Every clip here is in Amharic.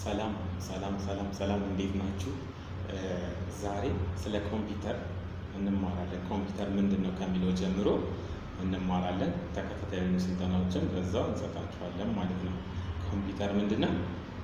ሰላም ሰላም ሰላም ሰላም፣ እንዴት ናችሁ? ዛሬ ስለ ኮምፒውተር እንማራለን። ኮምፒውተር ምንድን ነው ከሚለው ጀምሮ እንማራለን። ተከታታይ የሆኑ ስልጠናዎችን በዛው እንሰጣችኋለን ማለት ነው። ኮምፒውተር ምንድን ነው?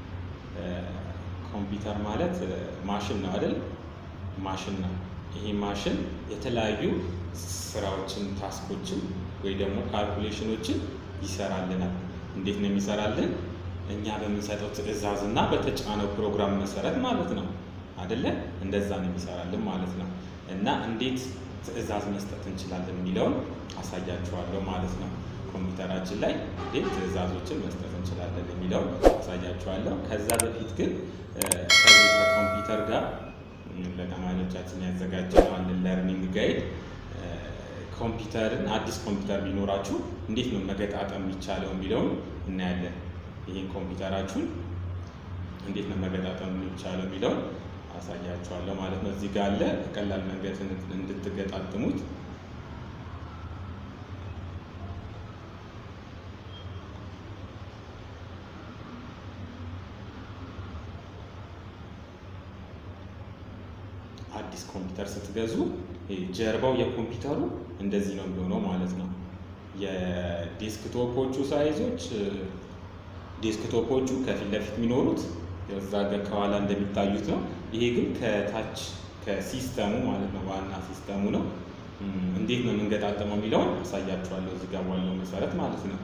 ኮምፒውተር ማለት ማሽን ነው አይደል? ማሽን ነው። ይሄ ማሽን የተለያዩ ስራዎችን፣ ታስኮችን ወይ ደግሞ ካልኩሌሽኖችን ይሰራልናል። እንዴት ነው የሚሰራልን? እኛ በምንሰጠው ትዕዛዝ እና በተጫነው ፕሮግራም መሰረት ማለት ነው አደለ? እንደዛ ነው የሚሰራልን ማለት ነው። እና እንዴት ትዕዛዝ መስጠት እንችላለን የሚለውን አሳያችኋለሁ ማለት ነው። ኮምፒውተራችን ላይ እንዴት ትዕዛዞችን መስጠት እንችላለን የሚለውን አሳያችኋለሁ። ከዛ በፊት ግን ከዚህ ከኮምፒውተር ጋር ለተማሪዎቻችን ያዘጋጀነው አንድ ለርኒንግ ጋይድ ኮምፒውተርን አዲስ ኮምፒውተር ቢኖራችሁ እንዴት ነው መገጣጠም የሚቻለው የሚለውን እናያለን። ይህን ኮምፒውተራችሁን እንዴት ነው መገጣጠም የሚቻለው የሚለውን አሳያችኋለሁ ማለት ነው። እዚህ ጋር አለ በቀላል መንገድ እንድትገጣጥሙት አዲስ ኮምፒውተር ስትገዙ ጀርባው የኮምፒውተሩ እንደዚህ ነው የሚሆነው ማለት ነው። የዴስክቶፖቹ ሳይዞች ዴስክቶፖቹ ከፊት ለፊት የሚኖሩት እዛ ጋር ከኋላ እንደሚታዩት ነው። ይሄ ግን ከታች ከሲስተሙ ማለት ነው ዋና ሲስተሙ ነው። እንዴት ነው የምንገጣጠመው የሚለውን አሳያችኋለሁ እዚህ ጋር ባለው መሰረት ማለት ነው።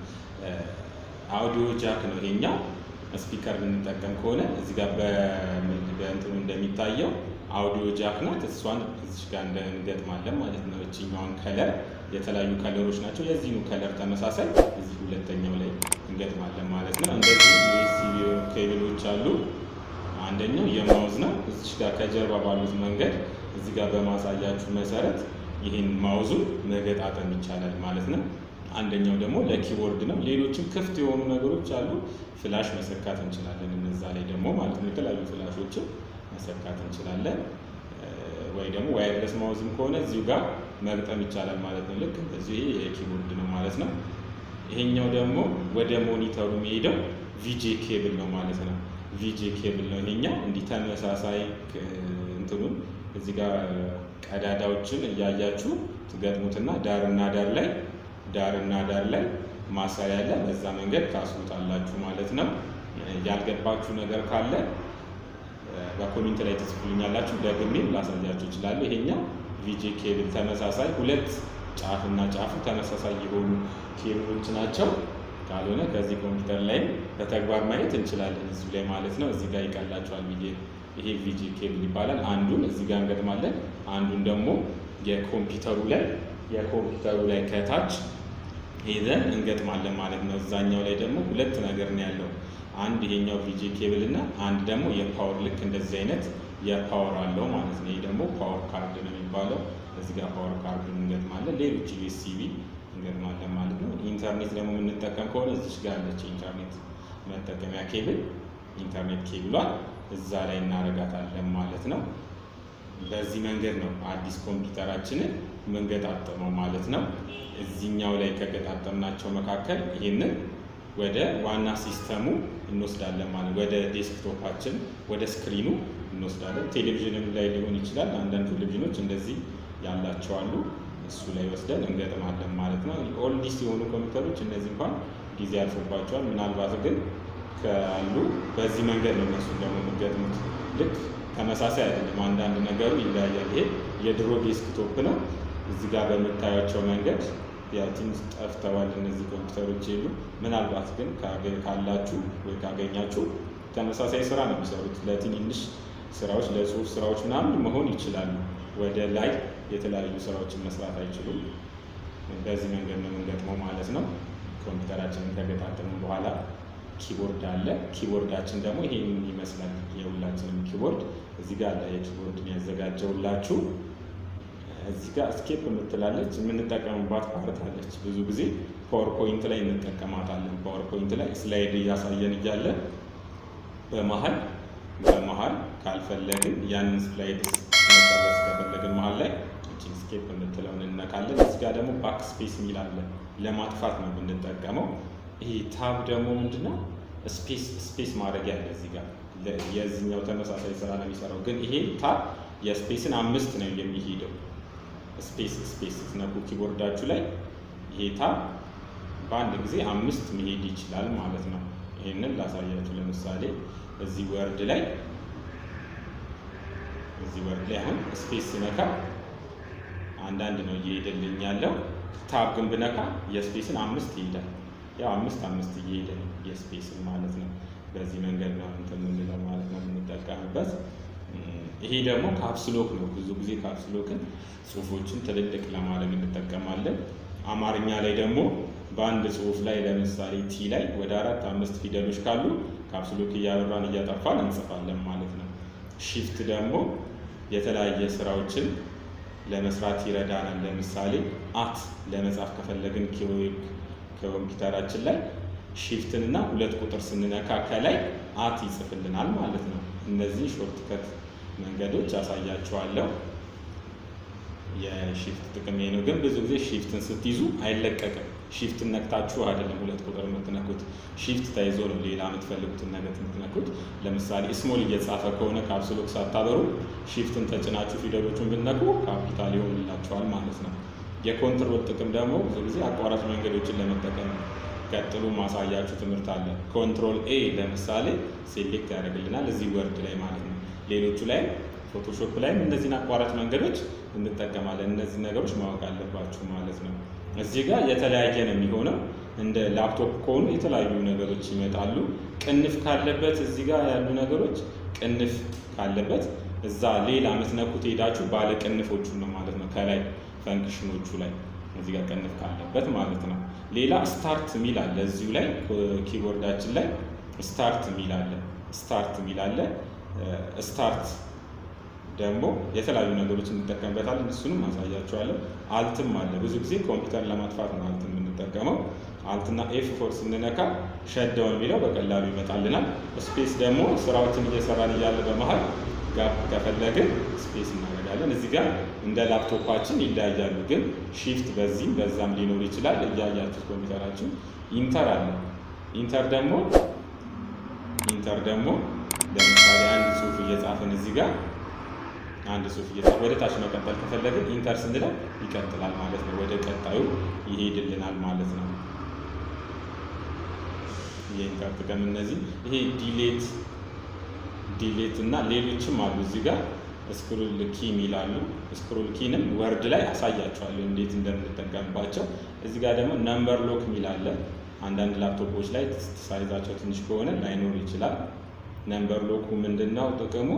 አውዲዮ ጃክ ነው ይሄኛው። ስፒከር ብንጠቀም ከሆነ እዚህ ጋር በእንትኑ እንደሚታየው አውዲዮ ጃክ ናት። እሷን እዚህ ጋር እንገጥማለን ማለት ነው። እችኛዋን ከለር የተለያዩ ከለሮች ናቸው። የዚህኑ ከለር ተመሳሳይ እዚህ ሁለተኛው ላይ እንገጥማለን ማለት ነው። እንደዚህ ዩኤስቢ ኬብሎች አሉ። አንደኛው የማውዝ ነው። እዚህ ጋር ከጀርባ ባሉት መንገድ እዚህ ጋር በማሳያችሁ መሰረት ይህን ማውዙን መገጣጠም ይቻላል ማለት ነው። አንደኛው ደግሞ ለኪቦርድ ነው። ሌሎችም ክፍት የሆኑ ነገሮች አሉ። ፍላሽ መሰካት እንችላለን እነዛ ላይ ደግሞ ማለት ነው። የተለያዩ ፍላሾችን መሰካት እንችላለን። ወይ ደግሞ ዋይርለስ ማውዝም ከሆነ እዚሁ ጋር መግጠም ይቻላል ማለት ነው። ልክ እንደዚሁ ይሄ የኪቦርድ ነው ማለት ነው። ይሄኛው ደግሞ ወደ ሞኒተሩ የሚሄደው ቪጄ ኬብል ነው ማለት ነው። ቪጄ ኬብል ነው ይሄኛው። እንዲህ ተመሳሳይ እንትኑን እዚህ ጋር ቀዳዳዎችን እያያችሁ ትገጥሙትና ዳርና ዳር ላይ ዳርና ዳር ላይ ማሰሪያ ያለ በዛ መንገድ ታስሩታላችሁ ማለት ነው። ያልገባችሁ ነገር ካለ በኮሜንት ላይ ትጽፉልኛላችሁ። ደግሜም ላሳያችሁ እችላለሁ። ይሄኛው ቪጄ ኬብል ተመሳሳይ ሁለት ጫፍና ጫፉ ተመሳሳይ የሆኑ ኬብሎች ናቸው። ካልሆነ ከዚህ ኮምፒውተር ላይ በተግባር ማየት እንችላለን እዚሁ ላይ ማለት ነው። እዚህ ጋር ይቀላችኋል ብዬ ይሄ ቪጄ ኬብል ይባላል። አንዱን እዚህ ጋር እንገጥማለን። አንዱን ደግሞ የኮምፒውተሩ ላይ የኮምፒውተሩ ላይ ከታች ሄደን እንገጥማለን ማለት ነው። እዛኛው ላይ ደግሞ ሁለት ነገር ነው ያለው። አንድ ይሄኛው ቪጄ ኬብል እና አንድ ደግሞ የፓወር ልክ እንደዚህ አይነት የፓወር አለው ማለት ነው። ይሄ ደግሞ ፓወር ካርድ ነው የሚባለው። እዚህ ጋር ፓወር ካርዱን እንገጥማለን። ሌሎች ዩኤስቢ እንገጥማለን ማለት ነው። ኢንተርኔት ደግሞ የምንጠቀም ከሆነ እዚች ጋር ያለች ኢንተርኔት መጠቀሚያ ኬብል ኢንተርኔት ኬብሏን እዛ ላይ እናረጋታለን ማለት ነው። በዚህ መንገድ ነው አዲስ ኮምፒውተራችንን የምንገጣጠመው ማለት ነው። እዚህኛው ላይ ከገጣጠምናቸው መካከል ይህንን ወደ ዋና ሲስተሙ እንወስዳለን ማለት ወደ ዴስክቶፓችን ወደ ስክሪኑ እንወስዳለን። ቴሌቪዥንም ላይ ሊሆን ይችላል። አንዳንድ ቴሌቪዥኖች እንደዚህ ያላቸው አሉ። እሱ ላይ ወስደን እንገጥማለን ማለት ነው። ኦልዲስ የሆኑ ኮምፒውተሮች እነዚህ እንኳን ጊዜ ያልፎባቸዋል። ምናልባት ግን ካሉ በዚህ መንገድ ነው እነሱ ደግሞ የሚገጥሙት። ልክ ተመሳሳይ አይደለም፣ አንዳንድ ነገሩ ይለያያል። ይሄ የድሮ ዴስክቶፕ ነው። እዚህ ጋር በምታያቸው መንገድ ያው ትንሽ ጠፍተዋል እነዚህ ኮምፒውተሮች የሉ። ምናልባት ግን ካላችሁ ወይ ካገኛችሁ ተመሳሳይ ስራ ነው የሚሰሩት። ለትንንሽ ስራዎች፣ ለጽሁፍ ስራዎች ምናምን መሆን ይችላሉ። ወደ ላይ የተለያዩ ስራዎችን መስራት አይችሉም። በዚህ መንገድ ነው የምንገጥመው ማለት ነው። ኮምፒውተራችንን ከገጣጠምን በኋላ ኪቦርድ አለ። ኪቦርዳችን ደግሞ ይሄን ይመስላል። የሁላችንም ኪቦርድ እዚህ ጋር አለ። የኪቦርድን ያዘጋጀውላችሁ እዚህ ጋር ስኬፕ የምትላለች የምንጠቀምባት ፓርት አለች። ብዙ ጊዜ ፓወርፖይንት ላይ እንጠቀማታለን። ፓወርፖይንት ላይ ስላይድ እያሳየን እያለ በመሀል በመሀል ካልፈለግን ያንን ስላይድ መጨረስ ከፈለግን መሀል ላይ እችን ስኬፕ የምትለውን እነካለን። እዚህ ጋር ደግሞ ባክ ስፔስ የሚል አለ። ለማጥፋት ነው የምንጠቀመው። ይሄ ታብ ደግሞ ምንድነው? ስፔስ ስፔስ ማድረጊያ አለ እዚህ ጋር የዚህኛው ተመሳሳይ ስራ ነው የሚሰራው፣ ግን ይሄ ታብ የስፔስን አምስት ነው የሚሄደው። ስፔስ ስፔስ ስትነኩ ኪቦርዳችሁ ላይ ይሄ ታብ በአንድ ጊዜ አምስት መሄድ ይችላል ማለት ነው። ይህንን ላሳያችሁ። ለምሳሌ እዚህ ወርድ ላይ እዚህ ወርድ ላይ አሁን ስፔስ ስነካ አንዳንድ ነው እየሄደልኝ ያለው። ታብ ግን ብነካ የስፔስን አምስት ይሄዳል። ያው አምስት አምስት እየሄደ ነው የስፔስን ማለት ነው። በዚህ መንገድ ነው እንትን የምንለው ማለት ነው የምንጠቀምበት። ይሄ ደግሞ ካፕስሎክ ነው። ብዙ ጊዜ ካፕስሎክን ጽሁፎችን ትልልቅ ለማድረግ እንጠቀማለን። አማርኛ ላይ ደግሞ በአንድ ጽሁፍ ላይ ለምሳሌ ቲ ላይ ወደ አራት አምስት ፊደሎች ካሉ ካፕስሎክ እያበራን እያጠፋን እንጽፋለን ማለት ነው። ሺፍት ደግሞ የተለያየ ስራዎችን ለመስራት ይረዳናል። ለምሳሌ አት ለመጻፍ ከፈለግን ከኮምፒውተራችን ላይ ሺፍትን እና ሁለት ቁጥር ስንነካ ከላይ አት ይጽፍልናል ማለት ነው። እነዚህ ሾርትከት መንገዶች አሳያችኋለሁ። የሺፍት ጥቅም ነው። ግን ብዙ ጊዜ ሺፍትን ስትይዙ አይለቀቅም። ሺፍትን ነክታችሁ አይደለም ሁለት ቁጥር የምትነኩት፣ ሺፍት ተይዞ ነው ሌላ የምትፈልጉትን ነገር የምትነኩት። ለምሳሌ ስሞል እየጻፈ ከሆነ ካፕስሎክ ሳታበሩ ሺፍትን ተጭናችሁ ፊደሎቹን ብትነኩ ካፒታል ይሆንላችኋል ማለት ነው። የኮንትሮል ጥቅም ደግሞ ብዙ ጊዜ አቋራጭ መንገዶችን ለመጠቀም ቀጥሎ ማሳያችሁ ትምህርት አለ። ኮንትሮል ኤ ለምሳሌ ሴሌክት ያደርግልናል እዚህ ወርድ ላይ ማለት ነው። ሌሎቹ ላይ ፎቶሾፕ ላይም እነዚህን አቋራጭ መንገዶች እንጠቀማለን። እነዚህ ነገሮች ማወቅ አለባችሁ ማለት ነው። እዚህ ጋር የተለያየ ነው የሚሆነው። እንደ ላፕቶፕ ከሆኑ የተለያዩ ነገሮች ይመጣሉ። ቅንፍ ካለበት እዚህ ጋር ያሉ ነገሮች ቅንፍ ካለበት እዛ ሌላ የምትነኩት ሄዳችሁ ባለ ቅንፎቹን ነው ማለት ነው። ከላይ ፈንክሽኖቹ ላይ እዚህ ጋር ቅንፍ ካለበት ማለት ነው። ሌላ ስታርት ሚል አለ እዚሁ ላይ ኪቦርዳችን ላይ ስታርት ሚል አለ። ስታርት ሚል አለ። ስታርት ደግሞ የተለያዩ ነገሮች እንጠቀምበታለን። እሱንም አሳያችኋለሁ። አልትም አለ። ብዙ ጊዜ ኮምፒውተር ለማጥፋት ነው አልት የምንጠቀመው። አልትና ኤፍ ፎር ስንነካ ሸዳውን የሚለው በቀላሉ ይመጣልናል። ስፔስ ደግሞ ስራዎችን እየሰራን እያለ በመሀል ጋፕ ከፈለግን ስፔስ እናደርጋለን። እዚህ ጋር እንደ ላፕቶፓችን ይለያያሉ፣ ግን ሺፍት በዚህም በዛም ሊኖር ይችላል። እያያችሁት ኮምፒውተራችን ኢንተር አለ። ኢንተር ደግሞ ኢንተር ደግሞ ለምሳሌ አንድ ጽሁፍ እየጻፍን እዚህ ጋር አንድ ጽሁፍ እየጻፍ ወደ ታች መቀጠል ከፈለግን ኢንተር ስንለው ይቀጥላል ማለት ነው። ወደ ቀጣዩ ይሄድልናል ማለት ነው። የኢንተር ጥቅም እነዚህ ይሄ ዲሌት ዲሌት እና ሌሎችም አሉ። እዚህ ጋር ስክሮል ኪ የሚላሉ ስክሮል ኪንም ወርድ ላይ አሳያቸዋለሁ እንዴት እንደምንጠቀምባቸው። እዚህ ጋር ደግሞ ነምበር ሎክ የሚል አለ። አንዳንድ ላፕቶፖች ላይ ሳይዛቸው ትንሽ ከሆነ ላይኖር ይችላል። ነምበር ሎኩ ምንድን ነው ጥቅሙ?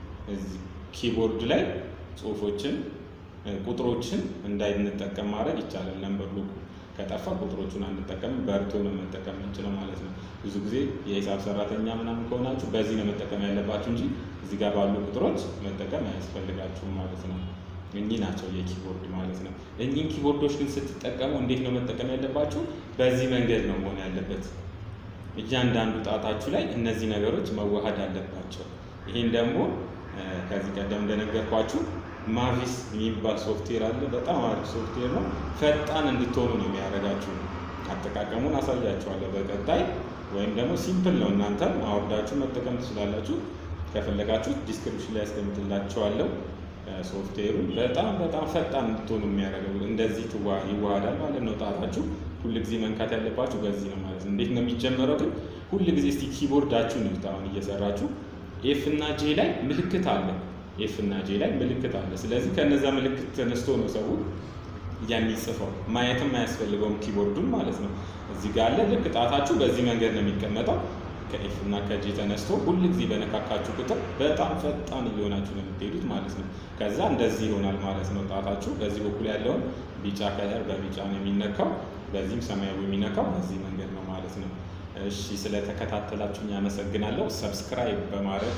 ኪቦርድ ላይ ጽሁፎችን ቁጥሮችን እንዳይንጠቀም ማድረግ ይቻላል። ነምበር ሎኩ ከጠፋ ቁጥሮቹን አንጠቀምም፣ በርቶ ነው መጠቀም የምንችለው ማለት ነው። ብዙ ጊዜ የሂሳብ ሰራተኛ ምናምን ከሆናችሁ በዚህ ነው መጠቀም ያለባችሁ እንጂ እዚህ ጋር ባሉ ቁጥሮች መጠቀም አያስፈልጋችሁም ማለት ነው። እኚህ ናቸው የኪቦርድ ማለት ነው። እኚህን ኪቦርዶች ግን ስትጠቀሙ እንዴት ነው መጠቀም ያለባችሁ? በዚህ መንገድ ነው መሆን ያለበት። እያንዳንዱ ጣታችሁ ላይ እነዚህ ነገሮች መዋሃድ አለባቸው። ይህን ደግሞ ከዚህ ቀደም እንደነገርኳችሁ ማቪስ የሚባል ሶፍትዌር አለ። በጣም አሪፍ ሶፍትዌር ነው። ፈጣን እንድትሆኑ ነው የሚያደርጋችሁ። አጠቃቀሙን አሳያችኋለሁ በቀጣይ ወይም ደግሞ ሲምፕል ነው። እናንተም አውርዳችሁ መጠቀም ትችላላችሁ። ከፈለጋችሁ ዲስክሪፕሽን ላይ ያስቀምጥላችኋለሁ። ሶፍትዌሩ በጣም በጣም ፈጣን እንድትሆኑ የሚያደርገው እንደዚህ ይዋሃዳል ማለት ነው። ጣታችሁ ሁል ጊዜ መንካት ያለባችሁ በዚህ ነው ማለት ነው። እንዴት ነው የሚጀመረው ግን? ሁል ጊዜ እስቲ ኪቦርዳችሁን ይዩት። አሁን እየሰራችሁ ኤፍ እና ጄ ላይ ምልክት አለ። ኤፍ እና ጄ ላይ ምልክት አለ። ስለዚህ ከነዛ ምልክት ተነስቶ ነው ሰው የሚጽፈው። ማየትም አያስፈልገውም ኪቦርዱን ማለት ነው። እዚህ ጋር አለ። ልክ ጣታችሁ በዚህ መንገድ ነው የሚቀመጠው። ከኤፍ እና ከጄ ተነስቶ ሁል ጊዜ በነካካችሁ ቁጥር በጣም ፈጣን እየሆናችሁ ነው የምትሄዱት ማለት ነው። ከዛ እንደዚህ ይሆናል ማለት ነው። ጣታችሁ በዚህ በኩል ያለውን ቢጫ ከለር በቢጫ ነው የሚነካው፣ በዚህም ሰማያዊ የሚነካው በዚህ መንገድ ነው ማለት ነው። እሺ ስለተከታተላችሁኝ አመሰግናለሁ። ሰብስክራይብ በማድረግ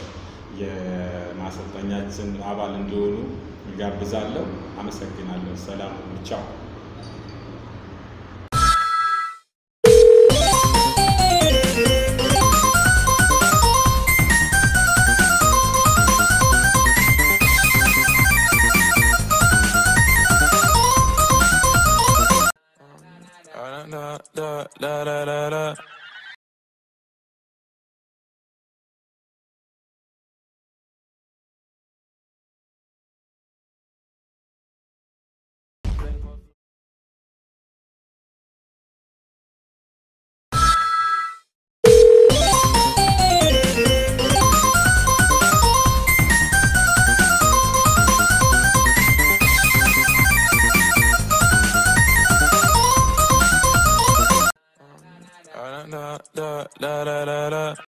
የማሰልጠኛችን አባል እንዲሆኑ ጋብዛለሁ። አመሰግናለሁ። ሰላም ቻው። da da da da da da da da da da da da